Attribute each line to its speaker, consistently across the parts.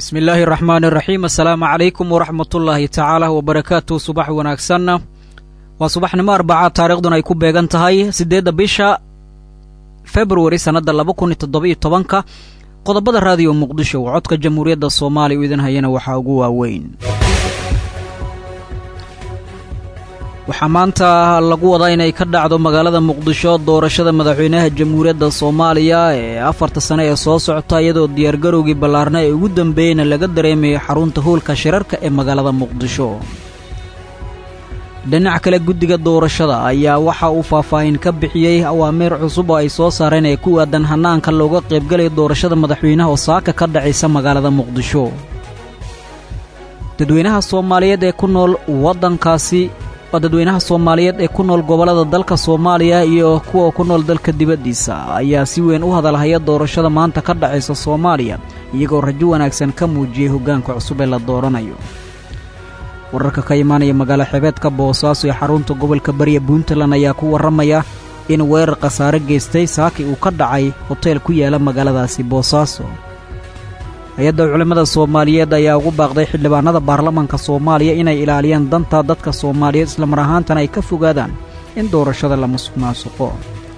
Speaker 1: bismi illaahi araxmaani iraxiim assalaamu calaykum waraxmatullaahi tacaala wabarakaatu subax wanaagsan waa subaxnimo arbaca taariikhduna ay ku beegan tahay siddeedda bisha februari sannadda laba kun iyo toddoba-iyo tobanka qodobada raadiyo muqdisho oo codka jamhuuriyadda soomaaliya u idin hayana waxaa ugu waaweyn waxaa maanta lagu wadaa inay ka dhacdo magaalada muqdisho doorashada madaxweynaha jamhuuriyadda soomaaliya ee afarta sane ee soo socota iyadoo diyaargarowgii ballaarna ee ugu dambeeyeyna laga dareemayo xarunta hoolka shirarka ee magaalada muqdisho dhinac kale guddiga doorashada ayaa waxa uu faahfaahin ka bixiyey awaamiir cusub oo ay soo saareen ee ku aadan hanaanka looga qaybgalayo doorashada madaxweynaha oo saaka ka dhacaysa magaalada muqdisho dadweynaha soomaaliyeed ee ku nool waddankaasi oo dadweynaha soomaaliyeed ee ku nool gobollada dalka soomaaliya iyo kuwa ku nool dalka dibaddiisa ayaa si weyn u hadalhaya doorashada maanta ka dhacaysa soomaaliya iyagoo rajo wanaagsan ka muujiyey hoggaanka cusub ee la dooranayo wararka ka imaanaya magaalo xebeedka boosaaso ee xarunta gobolka bariya puntland ayaa ku warramaya in weerar khasaare geystay saaki uu ka dhacay hoteel ku yaala magaaladaasi boosaaso hay-adda culimmada soomaaliyeed ayaa ugu baaqday xildhibaanada baarlamanka soomaaliya inay ilaaliyaan danta dadka soomaaliyeed islamar ahaantana ay ka fogaadaan in doorashada la musuq maasuqo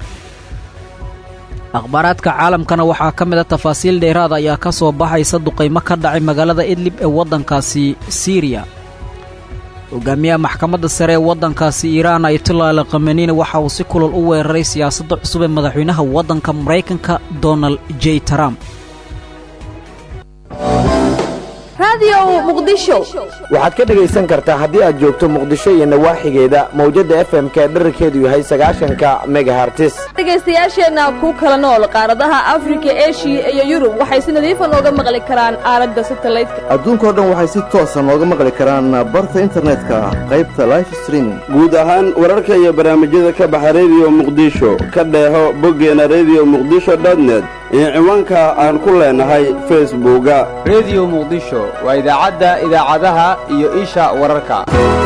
Speaker 1: akhbaaraadka caalamkana waxaa ka mid a tafaasiil dheeraada ayaa ka soo baxaysa duqaymo ka dhacay magaalada idlib ee waddankaasi siiriya hogaamiyaha maxkamadda sare ee waddankaasi iiraan ayatullah al khameniina waxa uu si kulol u weeraray siyaasadda cusub ee madaxweynaha waddanka maraykanka donald j trump
Speaker 2: waxaad ka dhegaysan kartaa haddii aad joogto muqdisho iyo nawaaxigeeda mawjadda f m ka dherarkeedu yahay sagaashanka megahartis
Speaker 3: dhegaystayaasheenna ku kala nool qaaradaha afrika eshiya iyo yurub waxay si nadiifa nooga maqli karaan aalada satalaydka
Speaker 4: adduunkao dhan waxay si toosa nooga maqli karaan barta internetka qaybta life streaming
Speaker 5: guud ahaan wararka iyo barnaamijyada ka baxa rediyo muqdisho ka dheeho boggeena rediyo muqdisho dotnet iyo ciwaanka aan ku leenahay facebooka
Speaker 6: rediyo muqdisho waa idaacadda idaacadaha iyo isha wararka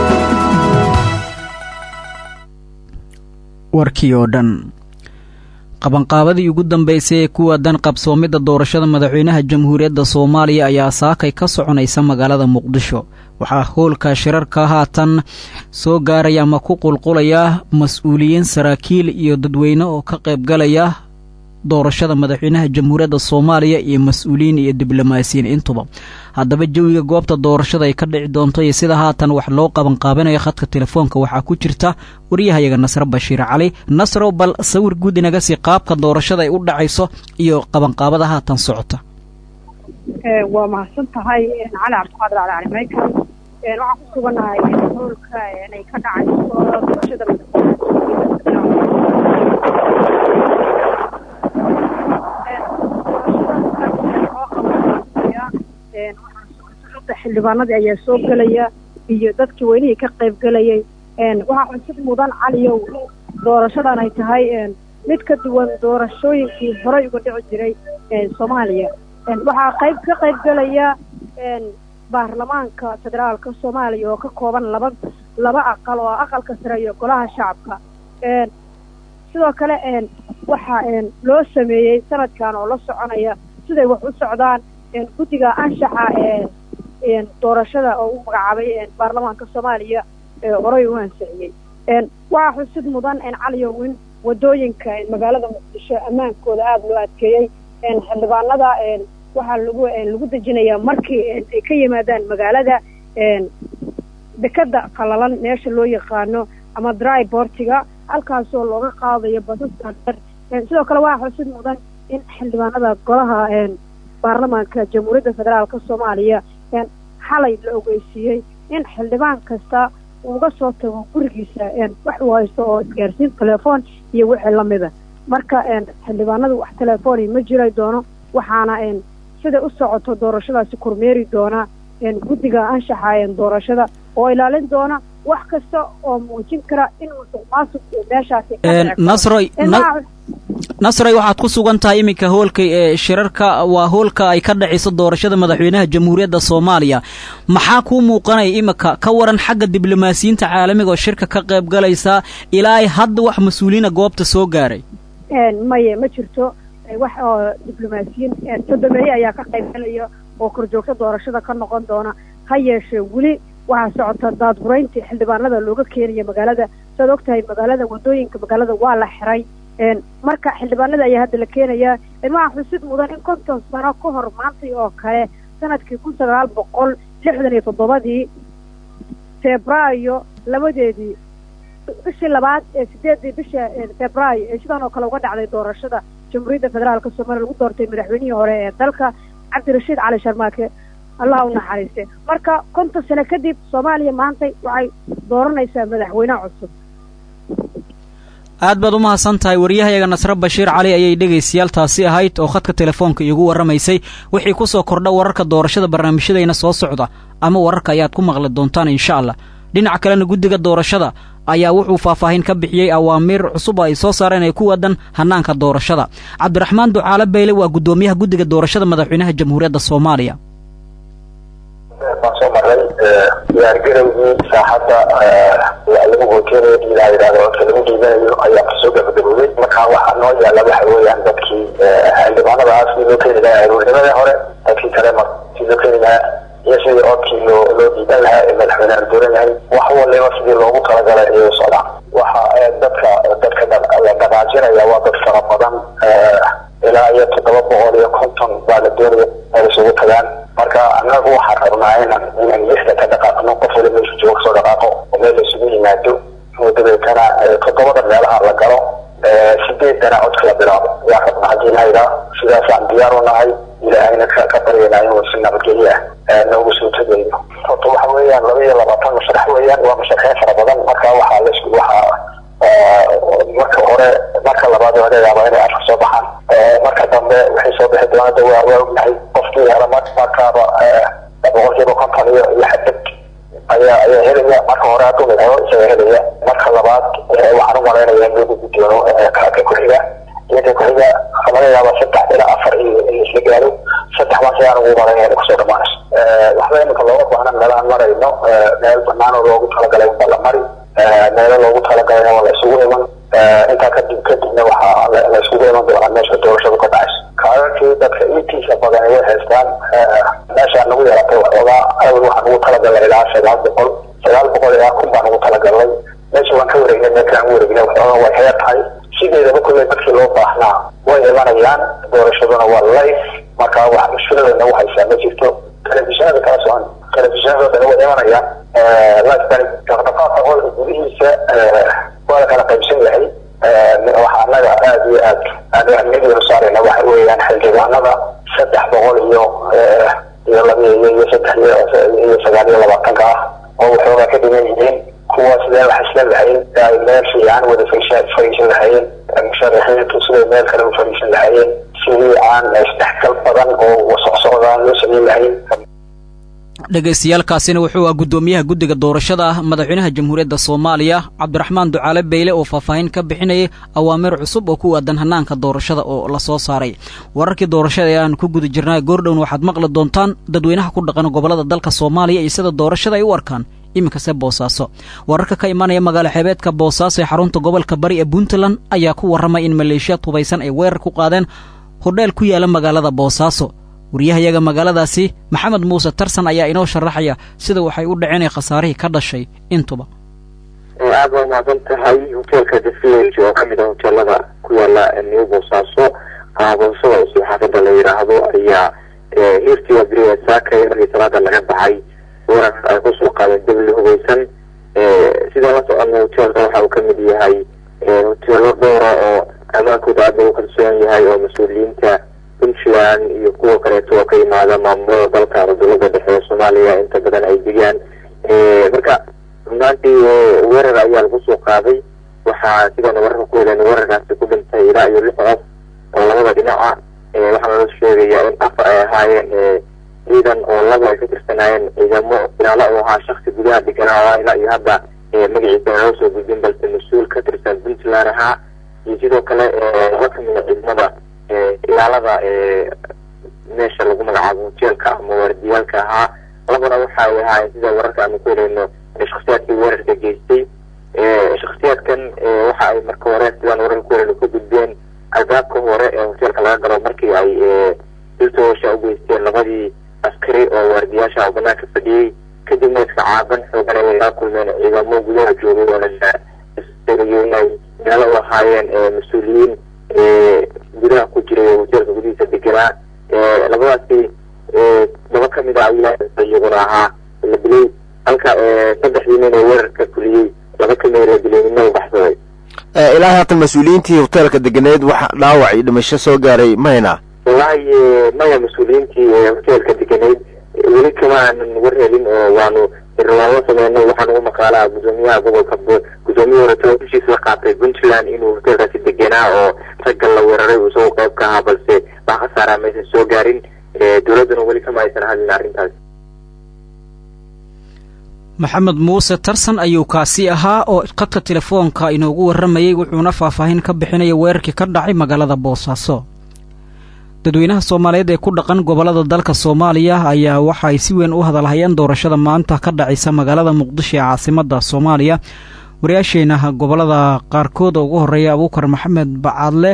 Speaker 1: warkii oo dhan qabanqaabadii ugu dambaysay ee ku waadan qabsoomidda doorashada madaxweynaha jamhuuriyadda soomaaliya ayaa saakay ka soconaysa magaalada muqdisho waxaa hoolka shirarka haatan soo gaaraya ama ku qulqulaya mas-uuliyiin saraakiil iyo dadweyne oo ka qaybgalaya doorashada madaxweynaha jamhuuriyadda soomaaliya iyo mas-uuliyiin iyo diblomaasiyiin intuba haddaba jawiga goobta doorashada ay ka dhici doonto iyo sida haatan wax loo qabanqaabinayo khadka telefoonka waxaa ku jirta waryahayaga nasre bashiir cali nasrow bal sawir guud inaga sii qaabka doorashada ay u dhacayso iyo qabanqaabada haatan socota
Speaker 7: waa mahadsan tahay cali cabdiqaadir cali cali maykan waxaan ku suganahay hoolka ay ka dhacayso doorashada xildhibaanadii ayaa soo gelaya iyo dadkii weynihii ka qayb gelayay waxaa xusid mudan caliyow doorashadan ay tahay mid ka duwan doorashooyinkii horey uga dhici jiray soomaaliya waxaa qayb ka qayb gelaya baarlamaanka federaalka soomaaliya oo ka kooban laba laba aqal oo aqalka sare iyo golaha shacabka sidoo kale waxaa loo sameeyey sanadkan oo la soconaya siday wax u socdaan guddiga anshaxa ee doorashada oo u magacaabay baarlamaanka soomaaliya horey u ansixiyey waxaa xusid mudan caliyow in wadooyinka magaalada muqdisho ammaankooda aada loo adkeeyey xildhibaanada waxaa lagu lagu dejinayaa markii ay ka yimaadaan magaalada dekada qalalan meesha loo yaqaano ama dry bortiga halkaasoo looga qaadayo basaska dher sidoo kale waxaa xusid mudan in xildhibaanada golaha baarlamaanka jamhuuriyadda federaalka soomaaliya xalay la ogeysiiyey in xildhibaan kasta uga soo tago gurigiisa wax uu haysto oo isgaarsiin telefoon iyo wixii lamida marka xildhibaanadu wax telefooni ma jiray doono waxaana siday u socoto doorashadaasi kormeeri doona guddiga anshaxa doorashada oo ilaalin doona wax kasta oo muujin kara in musuq maasuq uu meeshaasi
Speaker 1: nasroy nasroy waxaad ku sugan tahay iminka hoolka ee shirarka waa hoolka ay ka dhacayso doorashada madaxweynaha jamhuuriyadda soomaaliya maxaa kuu muuqanaya iminka ka waran xagga diblomaasiyiinta caalamiga oo shirka ka qayb galaysa ilaa hadda wax mas-uuliyiina goobta soo gaaray
Speaker 7: maye ma jirto wax oo diblomaasiyiin sodomeeye ayaa ka qayb galaya oo korjoogto doorashada ka noqon doona ha yeeshee weli waxaa socota daadgurayntii xildhibaanada looga keenaya magaalada saad og tahay magaalada wadooyinka magaalada waa la xiray marka xildhibaanada ayaa hadda la keenayaa waxaa xusid mudan in konton sano ka hor maantay oo kale sanadkii kun sagaal boqol lixdan iyo toddobadii febraayo labadeedii bishii labaad ee sideedii bisha febraayo ee sidan oo kale uga dhacday doorashada jamhuuriyadda federaalka soomaaliya lagu doortay madaxweynihii hore ee dalka cabdirashiid cali sharmaake allah u naxariiste marka konton sano kadib soomaaliya maantay waxay dooranaysaa madaxweyne cusub
Speaker 1: aad baad u mahadsan tahay waryahayaga nasre bashiir cali ayay dhegaystayaal taasi ahayd oo khadka telefoonka iigu warramaysay wixii ku soo kordha wararka doorashada barnaamijyadayna soo socda ama wararka ayaad ku maqli doontaan insha allah dhinaca kalena guddiga doorashada ayaa wuxuu faahfaahin ka bixiyey awaamiir cusub oo ay soo saareen ee ku wadan hannaanka doorashada cabdiraxmaan ducaale beyle waa guddoomiyaha guddiga doorashada madaxweynaha jamhuuriyadda soomaaliya
Speaker 8: baan soo maray diyaargarowgii saaxadda lagu hooteynaya ilaa yidhahdo codka lagu dhiibanayo ayaa kasoo gabagaboobay marka waxaa noo yaala waxa weeyaan dadkii xildhibaanadaas sidii loo keeni lahaa aroornimadii hore dadkii kale mar sidii loo keeni lahaa iyo sidii codkii loo loo dhiiban lahaa ee madaxweyne la dooran yahay wax waliba sidii loogu talagalay ayay u socdaan waxa dadka dadka la dhaqaajinaya waa dad fara badan ilaa iyo toddoba boqol iyo konton baa la doonaya ay isugu tagaan marka anagu waxaan rabnaa inaan inaan lista ka dhaqaaqno qof wali meeshu jooga kasoo dhaqaaqo oo meel la isugu yimaado oo dabeetana toddobada meelaha la galo sideedana codka la bilaabo yaa rabna haddii nayda sidaasaan diyaar u nahay ilaahayna ka ka baryaynaa inuu si nabadgelyo ah noogu soo tagayo horta waxa weeyaan laba iyo labaatan masharax weeyaan waa masharaxiin fara badan marka waxaa laisku waxaa marka hore marka labaad waa laga yaabaa inay afka soo baxaan marka dambe waxay soo bixi doonada waa waa ognahay qofkii hela markaaba boqolkiiba konton iyo iyo xadad ayaa ayaa helaya marka hore hadduu midhabo isaga helaya marka labaad waxaan u malaynaya in loo gudbi doono ka ku-xiga iyo ka ku-xiga laga yaaba saddex ilaa afar iyo in isla gaaro saddex baan sayaan ugu malaynaya inay kusoo dhamaanayso waxba imika looga baahna meelaan marayno meel banaan oo loogu talagalay unba la mari meelo loogu talagalay waa la isugu iman intaa kadib kadibna waxaa la isugu iman doonaa meesha doorashadu ka dhacayso kaadadkii dadka intiisa badan way haystaan meeshaa nagu yaratay waxoogaa awal waxaan ugu talagalnay ilaa sagaal boqol sagaal boqol ilaa kun baan ugu talagalnay meesha waan ka wareegnay meelkaan u wareegnay waxoogaa way heer tahay sideedaba kulley dadkii loo baahnaa way imanayaan doorashaduna waa life marka wax mushkilada nagu haysaa ma jirto telefishinada kala socon telefishinada dhan way imanayaan liftan dhaqdhaqaaqa qolka gudihiisa waa la kala qaybsan yahay waxa annaga aada iyo aad aan ahmiyadeynu saarayna waxa weeyaan xildhibaanada saddex boqol iyo iyo laba iyo iyo saddex iyo sagaal iyo labaatanka ah oo waxoogaa ka dhiman yihiin kuwaas sidee wax isla lahayn ay meel fiican wada fariisan lahaayeen musharaxiintu siday meel kale u fariisan lahaayeen sidii aan isdhexgal badan oo socsocdaan loo samayn lahayn
Speaker 1: dhegaystayaaalkaasina wuxuu ah guddoomiyaha guddiga doorashada ah madaxweynaha jamhuuriyadda soomaaliya cabdiraxmaan ducaale beyle oo faahfaahin ka bixinayay awaamiir cusub oo ku aadan hannaanka doorashada oo la soo saaray wararkii doorashada ee aan ku guda jirnaa goordhown waxaad maqli doontaan dadweynaha ku dhaqan gobollada dalka soomaaliya iyo sida doorashada ay u arkaan iminkase boosaaso wararka ka imanaya magaalo xeebeedka boosaaso ee xarunta gobolka bari ee puntland ayaa ku warramay in maleeshiyaad hubaysan ay weerar ku qaadeen hodheel ku yaala magaalada boosaaso waryahayaga magaaladaasi maxamed muuse tarsan ayaa inoo sharaxaya sida waxay u dhaceen ee khasaarihii ka dhashay intuba
Speaker 9: aad waa mahadsan tahay hoteelka the village oo kamid ah hoteelada ku yaala new boosaaso boosada cusub xaafada la yidhaahdo ayaa hiirtiiba beriga saakay markii salaada laga baxay weerar ay kusoo qaadeen dawli hubaysan sidaa la socona hoteelka waxa uu kamid yahay hoteelo dhowra oo ammaankooda aad lagu kalsoon yahay oo mas-uuliyiinta puntland iyo kuwa kaleeto oo ka yimaada maamulada dalka ama dowladda dhexe ee soomaaliya inta badan ay degaan marka runaantii weerar ayaa lagu soo qaaday waxaa sidaan wararka ku heleen weerarkaasi ku dhintay ilaa iyo lix qof oo labada dhinaca waxaana la sheegayaa in afar ay ahaayeen ciidan oo laba ay ka tirsanaayeen ciidamo ilaalo u ahaa shaksi gudaha deganaa ilaa iyo hadda magaciisa loo soo gudbin balse mas-uul ka tirsan puntland ahaa iyo sidoo kale laba kamida ciidamada ilaalada meesha lagu magacaabo hoteelka ama waardiyaalka ahaa labana waxa ay ahaayeen sida wararka aanu ku helayno shaksiyaadkii weerarka geystay shaksiyaadkan waxa ay marka hore sidaan wararka ku helayno ka gudbeen albaabka hore ee hoteelka laga galo markii ay diltoosha u geysteen labadii askari oo waardiyaasha oo banaanka fadhiyey kadibna iska caaban xoogan ay laga kulmeen ciidamo gudaha joogay oo laeegayay inay meelo u ahaayeen mas-uuliyiin gudaha ku jiray oo hoteelka gudihiisa deganaa labadaasi laba kamid a ayaa iyaguna ahaa la dilay halka saddexdii nin oo weerarka fuliyey laba kamid la dilay nina u baxsaday
Speaker 2: ilaa haatan mas-uuliyiintii hoteelka deganeed wax dhaawac iyo dhimasho soo gaaray mahayna
Speaker 9: wallaahi maya mas-uuliyiintii hoteelka deganeyd weli kama aanan war helin oo waanu riwaalo sameynay waxaan ugu maqaalaa gudoomiyaha gobolka gudoomiyihii hore tabaabishiisa qaatay puntland inuu hoteelkaasi deganaa oo ragga la weeraray uu isagoo qayb ka ahaa balse wax khasaaraa maysan soo gaarin dowladduna weli kama aysan hadlin arrintaas
Speaker 1: maxamed muuse tarsan ayuu kaasi ahaa oo khadka telefoonka inoogu warramayey wuxuuna faahfaahin ka bixinaya weerarkii ka dhacay magaalada boosaaso dadweynaha soomaaliyeed ee ku dhaqan gobollada dalka soomaaliya ayaa waxa ay si weyn u hadalhayeen doorashada maanta ka dhacaysa magaalada muqdisho ee caasimadda soomaaliya wariyaasheenna gobollada qaarkood oo ugu horreeya abuukar maxamed bacaadle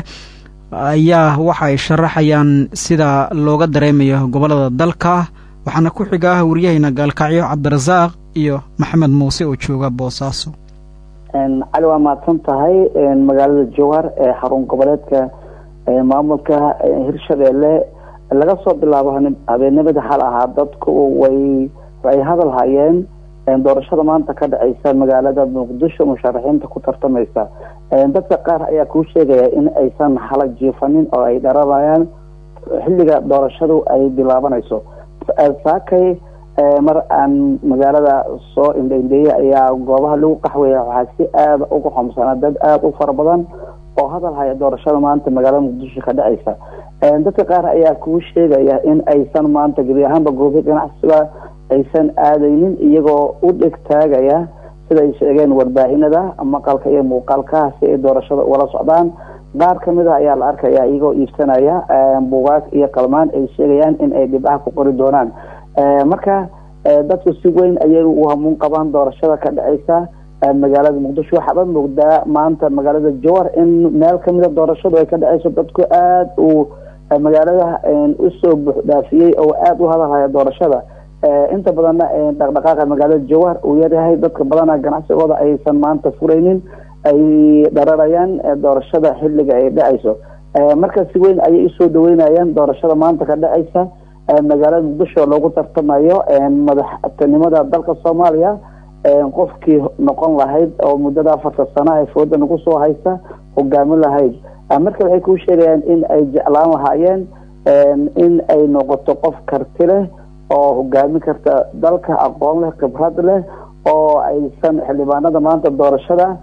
Speaker 1: ayaa waxa ay sharaxayaan sida looga dareemayo gobollada dalka waxaana ku xiga waryahayna gaalkacyo cabdirasaaq iyo maxamed muuse oo jooga boosaaso
Speaker 10: cali waa mahadsan tahay magaalada jowhar ee xarun goboleedka maamulka hirshabeelle laga soo bilaabo habeenimada xal ahaa dadku way ay hadal hayeen doorashada maanta ka dhaceysa magaalada muqdisho musharaxiinta ku tartamaysa dadka qaar ayaa kuu sheegaya in aysan xala jiifanin oo ay dharanayaan xilliga doorashadu ay bilaabanayso saakay mar aan magaalada soo indhaindheeyey ayaa goobaha lagu qaxweeya waxaa si aada uga xomsanaa dad aada u fara badan oo hadal haya doorashada maanta magaalada muqdisho ka dhacaysa dadka qaar ayaa kuu sheegaya in aysan maanta gebi ahaanba goobi ganacsiga aysan aadaynin iyagoo u dheg taagaya sida ay sheegeen warbaahinada maqalka iyo muuqaalka si ay doorashada ugala socdaan qaar kamid a ayaa la arkaya iyagoo iibsanaya buugaag iyo qalmaan ay sheegayaan in ay dhibcaha ku qori doonaan marka dadku si weyn ayay u hamuun qabaan doorashada ka dhacaysa magaalada muqdisho waxaaba moogdaa maanta magaalada jowar in meel kamida doorashadu ay ka dhaceyso dadku aada uu magaalada usoo buuxdhaafiyey oo aada u hadalhaya doorashada inta badanna dhaqdhaqaaqa magaalada jowar uu yaryahay dadka badana ganacsigooda aysan maanta furaynin ay dhararayaan doorashada xilliga ay dhacayso marka si weyn ayay usoo dhaweynayaan doorashada maanta ka dhacaysa magaalada muqdisho loogu tartamayo madaxtinimada dalka soomaaliya qofkii noqon lahayd oo muddada afarta sana ee fooda nagu soo haysa hogaamin lahayd marka waxay kuu sheegayaan in ay jeclaan lahaayeen in ay noqoto qof karti leh oo hogaamin karta dalka aqoon leh khibrad leh oo aysan xildhibaanada maanta doorashada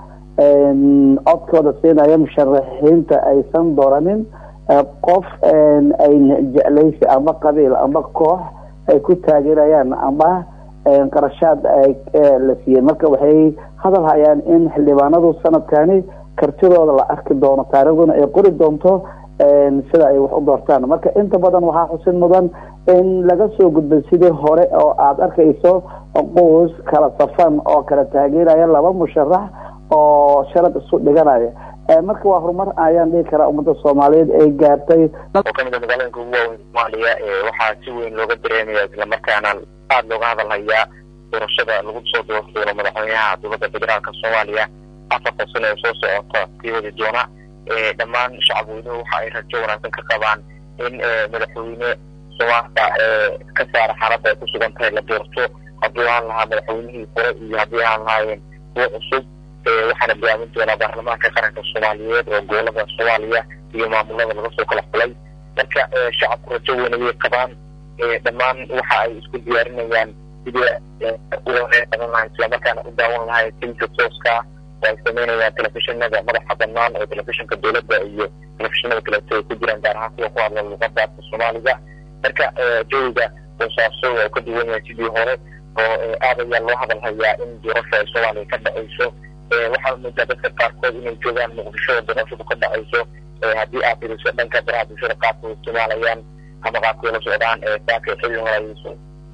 Speaker 10: codkooda siinaya musharaxiinta aysan dooranin qof ay jeclaysi ama qabiil ama koox ay ku taageerayaan ama qarashaad la siiyey marka waxay hadal hayaan in xildhibaanadu sanadkani kartidooda la arki doono taariikhduna ay qori doonto sida ay wax u doortaan marka inta badan waxaa xusin mudan in laga soo gudbay sidii hore oo aada arkayso quus kala safan oo kala taageeraya laba musharax oo sharad isu dhiganaya marka waa horumar ayaan dhihi karaa ummadda soomaaliyeed ay gaartay
Speaker 9: oo kamid a magaalooyinka ugu waaweyn soomaaliya waxaa si weyn looga dareemaya islamarkaana aada looga hadalhayaa doorashada lagu soo doorto doono madaxweynaha dowladda federaalka soomaaliya afartan sano ee soo socota kii wadi doona dhammaan shacab weynuhu waxa ay rajo wanaagsan ka qabaan in madaxweyne soomaaliya ka saara xaaladda ay ku sugan tahay la doorto haddii ahaan lahaa madaxweynihii hore iyo haddii ahaan lahaayeen kuwo cusub waxaana bilaamin doonaa baarlamaanka qaranka soomaaliyeed oo gobolada soomaaliya iyo maamulada laga soo kala xulay marka shacabku rajo weyn ayay qabaan dhammaan waxa ay isku diyaarinayaan sidii uaban lahay islamarkaana u daawan lahay timka tooska oo ay sameynayaan telefishinada madaxa banaan oo telefishinka dowladda iyo telefishinada kaleeto ay ku jiraan gaar ahaan kuwa ku hadla luqada afka soomaaliga marka jawiga boosaaso waa ka duwan yahay sidii hore oo aad ayaa loo hadal hayaa in doorasho ay soomaaliya ka dhacayso waxaa moodaa dadka qaarkood inay joogaan muqdisho oo doorashadu ka dhacayso haddii aad firiso dhanka baraha bulshada qaabka ay isticmaalayaan ama qaabkay la socdaan saaka xilli horayso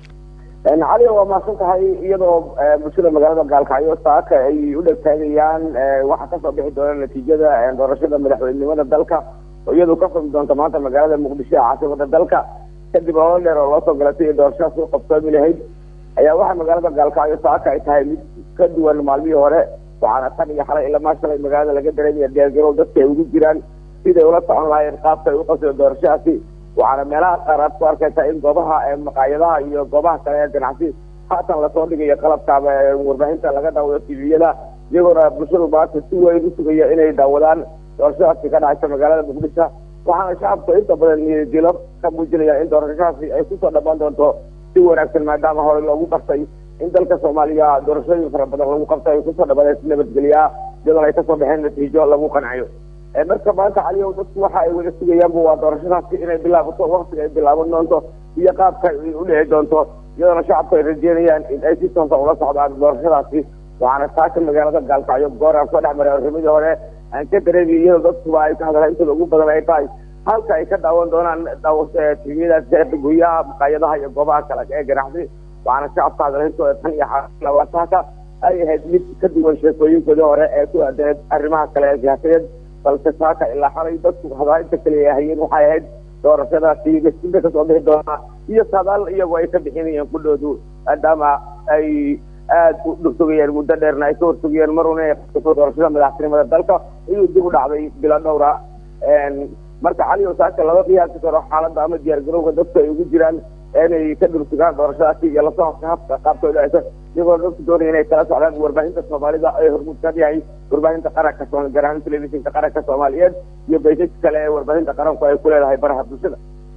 Speaker 2: cali waa mahadsan tahay iyadoo bulshada magaalada gaalkacyo saaka ay u dhegtaagayaan waxaa kasoo bixi doona natiijada doorashada madaxweynenimada dalka oo iyadu ka furmi doonta maanta magaalada muqdisho ee caasimada dalka kadib olol dheer oo loo soo galatay iyo doorashadaas u qabsoomi lahayd ayaa waxaa magaalada gaalkacyo saaka ay tahay mid ka duwan maalmihii hore waxaana tan iyo xalay ilamaa shalay magaalada laga dareemaya diyaargarow dadka ay ugu jiraan siday ula socon lahaayeen qaabka ay u qabseen doorashadaasi waxaana meelaha qaar aad ku arkaysaa in goobaha maqaayadaha iyo goobaha kale ee ganacsi haatan lasoo dhigayo qalabka warbaahinta laga daawado tviyada iyagoona bulshadu maanta si weyn u sugaya inay daawadaan doorashadaasi ka dhacaysa magaalada muqdisho waxaana shacabku inta badan niyadjilo ka muujinaya in doorashadaasi ay kusoo dhammaan doonto si wanaagsan maadaama hore loogu bartay in dalka soomaaliya doorashooyin fara badan lagu qabtay ay kusoo dhamaan si nabadgelya iyadoona ay kasoo baxeen natiijo lagu qancayo marka maanta caliyow dadku waxa ay wada sugayaanba waa doorashadaasi inay bilaabato waktiga ay bilaaban doonto iyo qaabka ay u dhici doonto iyadoona shacabku ay rajeynayaan in ay si toosa ula socdaan doorashadaasi waxaana saaka magaalada gaalkacyo goor aan soo dhex maray arrimadii hore aan ka dareemiyo iyadoo dadkuba ay ka hadlaan intooda ugu badan ay tahay halka ay ka daawan doonaan tviyadaas guryaha maqaayadaha iyo goobaha kale ee ganacsi waxaana shacabka hadalhintooda tan iyo xalawataaka ay ahayd mid ka duwan sheekooyinkoodii hore ee ku aadaneed arrimaha kale ee siyaasadeed balse saaka ilaa xalay dadku hadaalinta kaliya hayeen waxay ahayd doorashadaasi gasinta kasoo bixi doonaa iyo sadaal iyagoo ay ka bixinayeen kudhoodu maadaama ay aada u dhursugayeen muddo dheerna ay ka horsugayeen maruna doorashada madaxtinimada dalka iyuu dib u dhacday bilo dhowra marka caliyo saaka laba qiyaasi karo xaaladda ama diyaargarowga dadku ay ugu jiraan inay ka dhursugaan doorashadaasi iyo la socodka habka qaabkooda aysa iyagoo dadku doonaya inay kala socdaan warbaahinta soomaalida ay hormuud ka yahay warbaahinta qaranka gaar ahaan telefishinka qaranka soomaaliyeed iyo baysaska kale ee warbaahinta qaranku ay ku leedahay baraha bulshada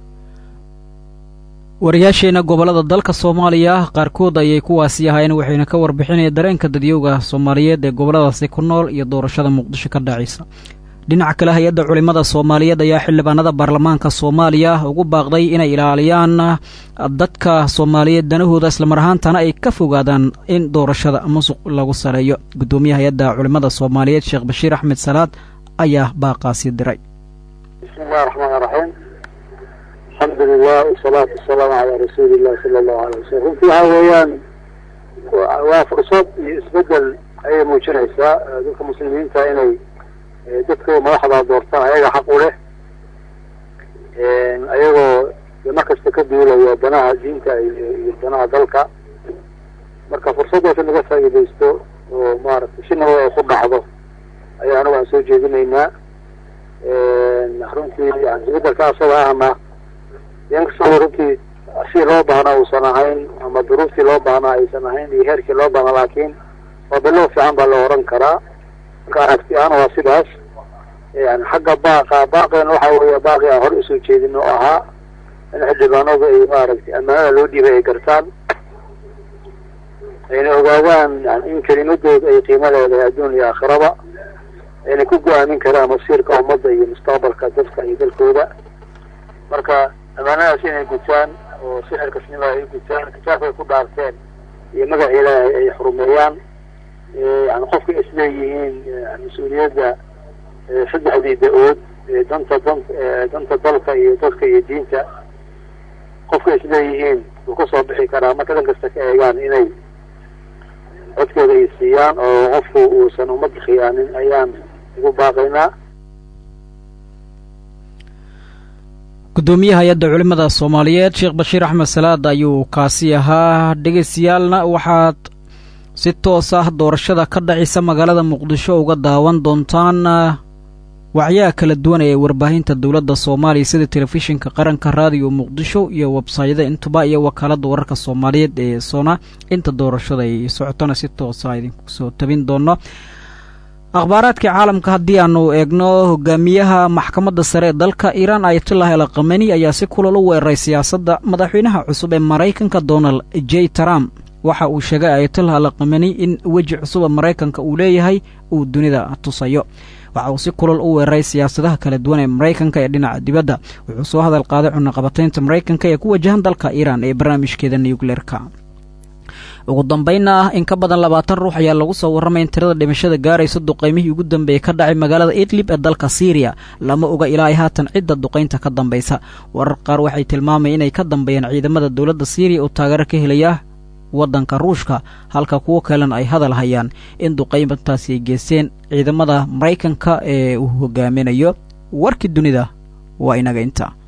Speaker 1: wariyaasheena gobollada dalka soomaaliya qaarkood ayay kuwaasi ahaayeen waxayna ka warbixinaya dareenka dadyowga soomaaliyeed ee gobolladaasi ku nool iyo doorashada muqdisho ka dhacaysa dhinaca kale hay-adda culimmada soomaaliyeed ayaa xildhibaanada baarlamaanka soomaaliya ugu baaqday inay ilaaliyaan dadka soomaaliyeed danahooda islamar ahaantana ay ka fogaadaan in doorashada musuq lagu sareeyo guddoomiyaha hay-adda culimmada soomaaliyeed sheekh bashiir axmed salaad ayaa baaqaasi diray
Speaker 11: bismillahi raxmaan raxiim alxamdu lilah wasalaatu wasalaamu calaa rasuuli illahi sala allahu alay wasalam runtii waxaa weeyaan waa fursad iyo isbedel ayay muujinaysaa dadka muslimiinta inay dadka madaxda doortaan ayaga xaq u leh ayagoo markasta ka duulaya danaha diinta iyo danaha dalka marka fursaddaas in laga faa'iidaysto oo maaragtay si nabad ay ku dhacdo ayaa anagu aan soo jeedinaynaa runtii isbedelka asaga ahna inkastoo runtii si loo baahna uusan ahayn ama duruuftii loo baahna aysan ahayn iyo heerkii loo baahna laakiin waa bilow fiican baa la oran karaa marka aragti ahaan waa sidaas yani xagga baaqa baaqeena waxa weeye baaqi aan hore usoo jeedin oo ahaa in xildhibaanadu ay maaragtay ammaanada loo dhiibay ay gartaan ayna ogaadaan yani in kelimadooda ay qiimo leedahay adduun iyo aakhiraba ayna ku go-aamin karaan masiirka ummadda iyo mustaqbalka dadka iyo dalkooda marka ammaanadaas inay gutaan oo si xilkasnima ay gutaan kitaabka ay ku dhaarteen iyo magaca ilaahay ay xurumeeyaan yani qofka isleeyihiin mas-uuliyadda saddexdii da-ood danta dan danta dalka iyo dadka iyo diinta qofka isleeyihiin wuu ka soo bixi karaa marka dan kasta ka eegaan inay codkooda ay siiyaan oo qofku uusan ummadda khiyaanin ayaan ugu baaqaynaa
Speaker 1: guddoomiyaha hay-adda culimmada soomaaliyeed sheekh bashiir axmed salaad ayuu kaasi ahaa dhegeystayaalna waxaad si toos ah doorashada ka dhacaysa magaalada muqdisho uga daawan doontaan wacyaha kala duwan ee warbaahinta dowladda soomaaliya sida telefishinka qaranka raadiyo muqdisho iyo websayada intuba iyo wakaaladda wararka soomaaliyeed ee sona inta doorashada ay socotona si toosa idinku soo tabin doono akhbaaraadka caalamka haddii aanu eegno hogaamiyaha maxkamadda sare ee dalka iiraan ayatullah el kameni ayaa si kulal u weeraray siyaasadda madaxweynaha cusub ee maraykanka donald j trump waxa uu sheegay ayatullah al kameni in weji cusuba maraykanka uu leeyahay uu dunida tusayo waxa uu si kulal u weeraray siyaasadaha kala duwan ee maraykanka ee dhinaca dibadda wuxuu soo hadal qaaday cunaqabataynta maraykanka ee ku wajahan dalka iiraan ee barnaamijkeeda nucleerka ugu dambaynna ah in ka badan labaatan ruux ayaa lagu soo warramay in tirada dhimashada gaaraysa duqaymihii ugu dambeeyey ka dhacay magaalada idlib ee dalka syriya lama oga ilaa ay haatan cidda duqaynta ka dambaysa warar qaar waxay tilmaamayeen inay ka dambeeyeen ciidamada dowladda syriya oo taageero ka helaya waddanka ruushka halka kuwo kalena ay hadal hayaan in duqaymantaasi ay geesteen ciidamada maraykanka ee uu hogaaminayo warkii dunida waa inaga inta